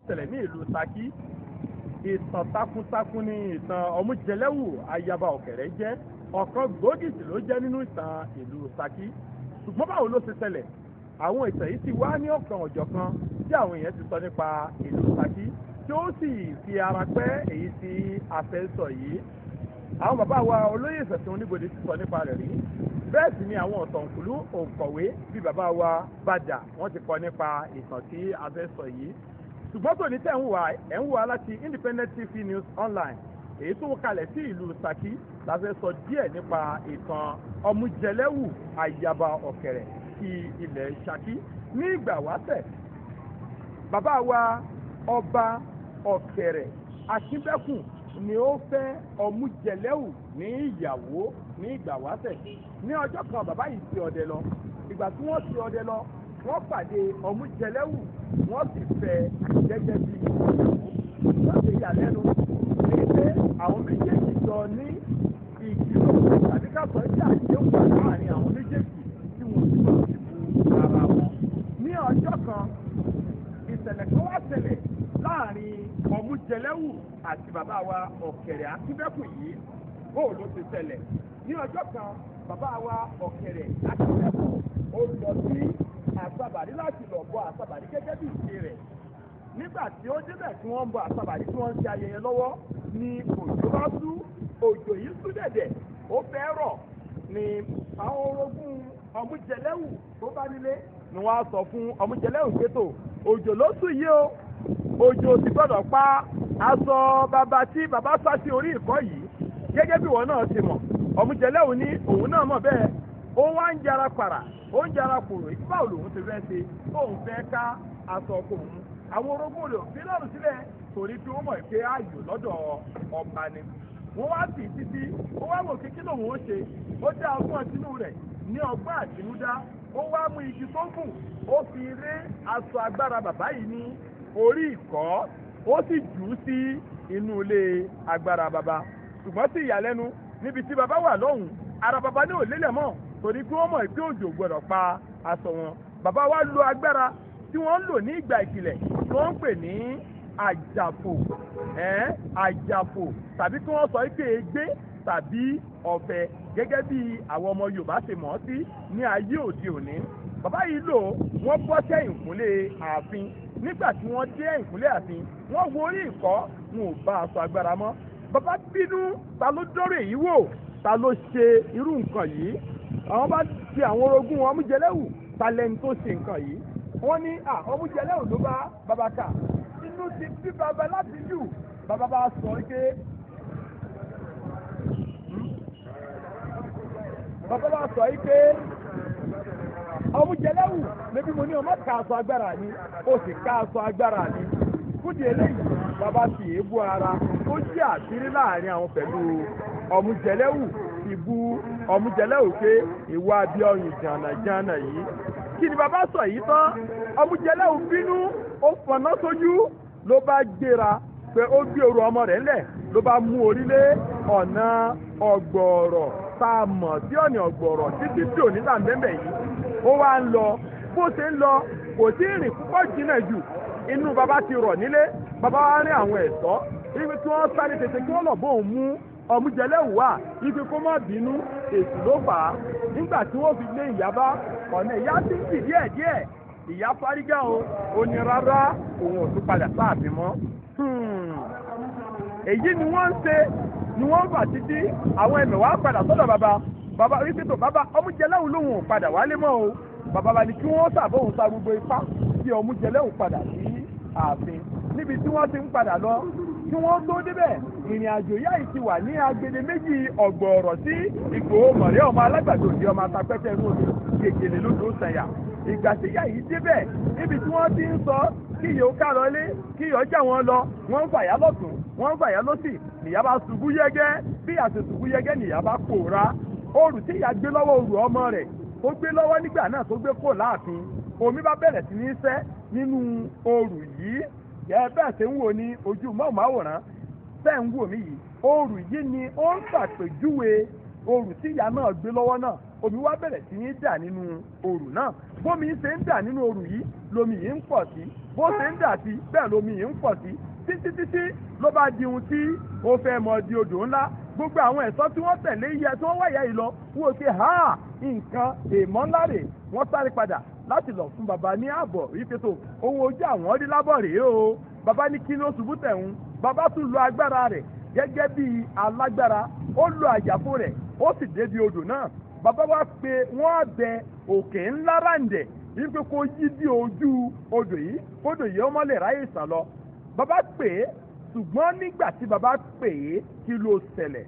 ṣẹlẹ̀ ní ìlú Ṣakí ìtàn takuntakun ní ìtàn ọmújẹlẹ́wù ayaba ọ̀kẹ́rẹ́ jẹ́ ọ̀kan gbòógì sì ló jẹ́ nínú ìtàn ìlú Ṣakí ṣùgbọ́n báwo ló ṣe ṣẹlẹ̀ àwọn ìtàn yìí ti wá ní ọ̀kan ọ̀jọ̀kan tí àwọn èèyàn ti sọ nípa ìlú Ṣakí tí ó sì fi ara pẹ́ èyí tí a fẹ́ sọ yìí àwọn bàbá wa olóyè ìfẹ̀sùn oníbodè ti sọ nípa rẹ̀ rí bẹ́ẹ̀ sì ni àwọn ọ̀tọ̀nkùlú òǹkọ̀wé bíi bàbá wa bàdà wọ́n ti kọ nípa ìtàn tí a fẹ́ sọ yìí ṣùgbọ́n tòní tẹ̀ ń wà ẹ̀ ń wà láti Independent TV News Online èyí tó kalẹ̀ sí ìlú Ṣakí la fẹ́ sọ díẹ̀ nípa ìtàn ọmújẹlẹ́wù àyàbá ọ̀kẹ̀rẹ̀ ti ilẹ̀ Ṣakí ní ìgbà wáṣẹ̀ bàbá wa ọba ọ̀kẹ̀rẹ̀ akínbẹ́kùn ni ó fẹ́ ọmújẹlẹ́wù ní ìyàwó ní ìgbà wáṣẹ̀ ní ọjọ́ kan bàbá yìí ti ọdẹ lọ ìgbà tí wọ́n ti ọdẹ lọ wọ́n pàdé ọmújẹlẹ́wù wọ́n sì fẹ́ gẹ́gẹ́ bí ìyàwó wọ́n ṣe ìyàlẹ́nu ní pé àwọn méjèèjì jọ ní ìkìlọ̀ tàbí ká sọ sí àdéhùn láàrin àwọn méjèèjì tí wọ́n ti lọ sí bu ara wọn. ní ọjọ́ kan ìṣẹ̀lẹ̀ kan wá ṣẹlẹ̀ láàrin ọmújẹlẹ́wù àti bàbá wa ọ̀kẹ̀rẹ̀ akínbẹ́kù yìí bóò ló ti ṣẹlẹ̀ ní ọjọ́ kan bàbá wa ọ̀kẹ̀rẹ̀ akínbẹ́kù ó lọ sí àsàbàrí láti lọ bọ àsàbàrí gẹ́gẹ́ bí ìṣe rẹ̀ nígbà tí ó débẹ̀ tí wọ́n ń bọ àsàbàrí tí wọ́n ń ṣe ayẹyẹ lọ́wọ́ ni òjò bá sú òjò yìí sú dẹ̀dẹ̀ ó fẹ́ rọ̀ ni àwọn orogún ọmújẹlẹ́wù tó bá nílé ni wọ́n á sọ fún ọmújẹlẹ́wù pétò òjò ló sú yìí o òjò ti gbọ́dọ̀ pa aṣọ bàbá tí bàbá sá sí orí ìkọ́ yìí gẹ́gẹ́ bí wọn náà ti mọ̀ ọmújẹlẹ́wù ní òun náà mọ̀ bẹ́ẹ̀ ó wá ń jara pàrà ó ń jara kòrò báwo lòun ti fẹ́ ṣe tóun fẹ́ ká aṣọ kòun àwọn orogún rẹ̀ òfin lọ́rùn sílẹ̀ torí pé wọ́n mọ̀ pé ààyò lọ́dọ̀ ọba ni wọ́n wá sí títí ó wá wò kíkí lòun ó ṣe ó dá ọgbọ́n tinú rẹ̀ ní ọgbọ́n àtinúdá ó wá mú igi tó gùn ó fi ré aṣọ agbára bàbá yìí ní orí ìkọ́ ó sì jù ú sí inú ilé agbára bàbá ṣùgbọ́n sí ìyàlẹ́nu níbi tí bàbá wà lọ́hùn ara bàbá ní òlélẹ̀ mọ́ torí pé wọ́n mọ̀ pé òjò gbọ́dọ̀ pa aṣọ wọn bàbá wa lo agbára tí wọ́n ń lò ní ìgbà ìkìlẹ̀ tí wọ́n ń pè ní àjàfò ẹ̀ àjàfò tàbí kí wọ́n sọ pé egbé tàbí ọ̀fẹ́ gẹ́gẹ́ bí àwọn ọmọ Yorùbá ṣe mọ̀ ọ́ sí ní ayé òde òní bàbá yìí lò wọ́n bọ́ sẹ́yìn kúnlé ààfin nígbà tí wọ́n dé ẹ̀yìnkúnlé ààfin wọ́n wo orí ìkọ́ wọn ò bá aṣọ agbára mọ́ bàbá bínú ta ló dọ́rọ̀ èyí wò ta ló ṣe irú nǹkan yìí àwọn bá ti àwọn orogún ọmújẹlẹ́wù talẹ́ni tó ṣe nǹkan yìí wọ́n ní ọmújẹlẹ́wù ló bá bàbá kà inú ti bí bàbá láti jù bàbá bá sọ pé bàbá bá sọ pé ọmújẹlẹ́wù níbi mo ní ọmọ ká aṣọ agbára ni ó sì ká aṣọ agbára ni fúdi eléyìí bàbá fi èébú ara ó jẹ́ àṣírí láàrin àwọn pẹ̀lú ọmújẹlẹ́wù ti bú ọmújẹlẹ́wù pé ìwà abíọ́yìn jàǹdàjàǹdà yìí kí ni bàbá sọ yìí tán ọmújẹlẹ́wù bínú ó fọ̀nà sójú ló bá gbéra pé ó gbé oru ọmọ rẹ̀ ńlẹ̀ ló bá mú orílẹ̀ ọ̀nà ọ̀gbọ̀ọ̀rọ̀ tá a mọ̀ sí ọ̀nà ọ̀gbọ̀ọ̀rọ̀ títí tí òní là ń bẹ́ẹ̀ yìí ó wá ń lọ bó ṣe ń lọ kò tí ì rìn púpọ̀ jìnnà jù inú bàbá ti rọ̀ nílé bàbá wa rí àwọn ẹ̀ṣọ́ ibi tí wọ́n sáré tètè kí wọ́n lọ bóun mú ọmújẹlẹ́wù wà ibi kó má bínú èsì ló fà á nígbà tí wọ́n fi lé ìyá bá ọ̀nà ìyá ti ń bì díẹ̀ díẹ̀ ìyá fárígá o ó ní rárá òun ò tún padà sáàfin mọ́ èyí ni wọ́n ń ṣe ni wọ́n ń fà títí àwọn ẹ̀mẹ̀wá padà sọ́dọ̀ bàbá bàbá wípé tó bàbá ọmújẹlẹ́wù lòun ò padà wálé mọ́ o bàbá bá ní kí wọ́n sàbóhùn sa gbogbo ipá tí ọmújẹlẹ́wù padà sí ààfin níbi tí wọ́n ti ń padà lọ kí wọ́n tó débẹ̀ ìrìn àjò yá yìí ti wà ní agbede méjì ọ̀gbọ̀ọ̀rọ̀ sí Ìgbòho mọ̀rẹ́ ọmọ alágbàdo òde ọmọ atapẹ́tẹ́ inú omi gègèlè lódò sànyà ìgbà tí yá yìí débẹ̀ níbi tí wọ́n ti ń sọ kí yòó ká lọ lé kí yòó já wọn lọ wọ́n ń fàyà lọ́tún wọ́n ń fàyà lọ́sì nìyá bá ṣubú yẹ́gẹ́ bí àti ṣubú yẹ́gẹ́ nìyá bá pòórá òrù tí ìyá gbé lọ́wọ́ òrù ọmọ rẹ̀ tó gbé lọ́wọ́ nígbà náà tó gbé kò láàfin omi bá bẹ̀rẹ̀ sí ní sẹ́ nínú òrù yìí ẹ bẹ́ẹ̀ ṣe ń wò ní ojú mọ́ọ̀máwòrán bẹ́ẹ̀ ń wò mí yìí òrù yìí ni ó ń ṣàpèjúwe òrù tí ìyá náà gbé lọ́wọ́ náà omi wá bẹ̀rẹ̀ sí ní dà nínú òrù náà bómi ṣe ń dà nínú òrù yìí lomi yìí ń pọ̀ sí bó ṣe ń dà sí bẹ́ẹ̀ lomi yìí ń pọ̀ sí títí títí ló bá di ohun tí ó fẹ́ mọ di odò ńlá gbogbo àwọn ẹ̀ṣọ́ tí wọ́n tẹ̀lé iye tí wọ́n wáyà yìí lọ wọ́n ṣe ha nǹkan èèmọ̀ ńlá rè wọ́n sáré padà láti lọ fún baba ní ààbọ̀ wípé tó ohun ojú àwọn rí lábọ̀ rèé o baba ní kí ló ṣubú tẹ̀hún baba tún lo agbára rẹ̀ gẹ́gẹ́ bí alágbára ó lo àjàfó rẹ̀ ó sì débi odò náà baba wa pé wọ́n á bẹ òkè ńlá ráǹdẹ̀ wípé kó yí bí ojú odò yìí kódò yìí ó mọ́lẹ̀ ráyè sàn lọ baba pè é ṣùgbọ́n nígbà tí baba pè é kí ló ṣẹlẹ̀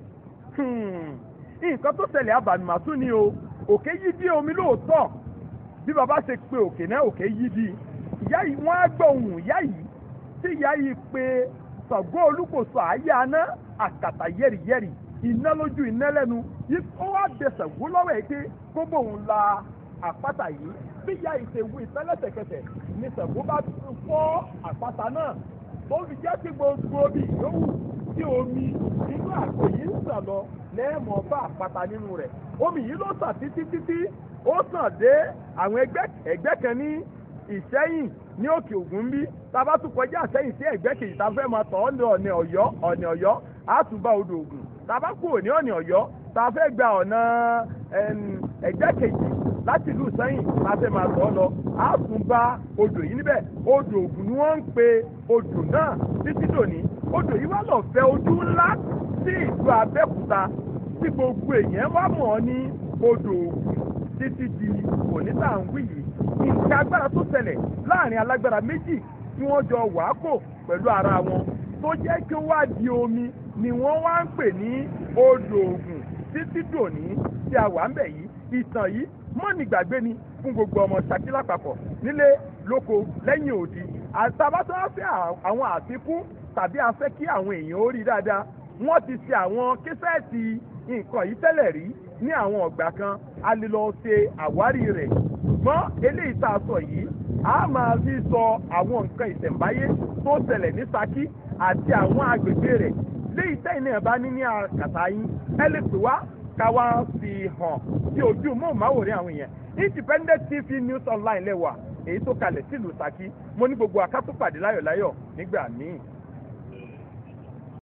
nǹkan tó ṣẹlẹ̀ abàmìmàtún ni o òkè yí bí omi lóòótọ́ bí baba ṣe pe òkè náà òkè yí bí ìyá yìí wọ́n á gbọ́ ohùn ìyá yìí tí ìyá yìí pe Ṣàngó Olúkòso àyà aná àkàtà yẹ́rìyẹ́rì iná lójú iná lẹ́nu ó wá bẹ Ṣàngó lọ́wọ́ ẹ̀ pé kó bóun la àpáta yìí bí ìyá yìí ṣe wú ìtẹ́lẹ̀tẹ̀kẹsẹ̀ ni Ṣàngó bá fọ́ àpáta náà tó fi jẹ́ pé gbogbo omi yòówù tí omi inú àgbo yìí ń sàn lọ lẹ́ẹ̀mọ́ bá àpáta nínú rẹ̀ omi yìí ló sàn títí títí ó sàn dé àwọn ẹgbẹ́ ẹgbẹ́ kan ní ìṣẹ́yìn ní òkè ògùn bí tábà tún kọjá àṣẹyìn sí ẹgbẹ́ kejì tá a fẹ́ máa tọ̀ ọ́ ní ọ̀nà ọ̀yọ́ ọ̀nà ọ̀yọ́ á tún bá odò ògùn tábà kúrò ní ọ̀nà ọ̀yọ́ tá a fẹ́ gba ọ̀nà ẹgbẹ́ kejì láti ìlú sẹ́yìn la fẹ́ máa tọ̀ ọ́ lọ á tún bá odò yìí níbẹ̀ odò ògùn ni wọ́n ń pe odò náà títí dòní odò yìí wá lọ fẹ́ ojú ńlá sí ìlú Abẹ́òkúta tí gbogbo èèyàn wá mọ̀ ọ́ ní odò ògùn títí di onítàǹwì yìí nǹkan agbára tó ṣẹlẹ̀ láàrin alágbára méjì tí wọ́n jọ wàákò pẹ̀lú ara wọn tó jẹ́ kí ó wá di omi ni wọ́n wá ń pè ní odò ògùn títí dòní tí a wà ń bẹ̀ yìí ìtàn yìí mọ́ni gbàgbé ni fún gbogbo ọmọ Ṣakí lápapọ̀ nílé lóko lẹ́yìn òdi àtàbátọ́ á fẹ́ àwọn àfikún tàbí a fẹ́ kí àwọn èèyàn ó rí dáadáa wọ́n ti ṣe àwọn késẹ́ẹ̀tì nǹkan yìí tẹ́lẹ̀ rí ní àwọn ọ̀gbà kan a lè lọ ṣe àwárí rẹ̀ ṣùgbọ́n eléyìí tá a sọ yìí a máa fi sọ àwọn nǹkan ìṣẹ̀ǹbáyé tó ṣẹlẹ̀ ní Ṣakí àti àwọn agbègbè rẹ̀ léyìí tẹ́yìn náà bá ní ní àkàtà yín ẹ lè pè wá ká wá fi hàn sí ojú móhùnmáwòrán àwọn èèyàn Independent TV News Online lẹ́wà èyí tó kalẹ̀ sílùú Ṣakí mo ní gbogbo akátúpàdé láyọ̀láyọ̀ nígbà míì.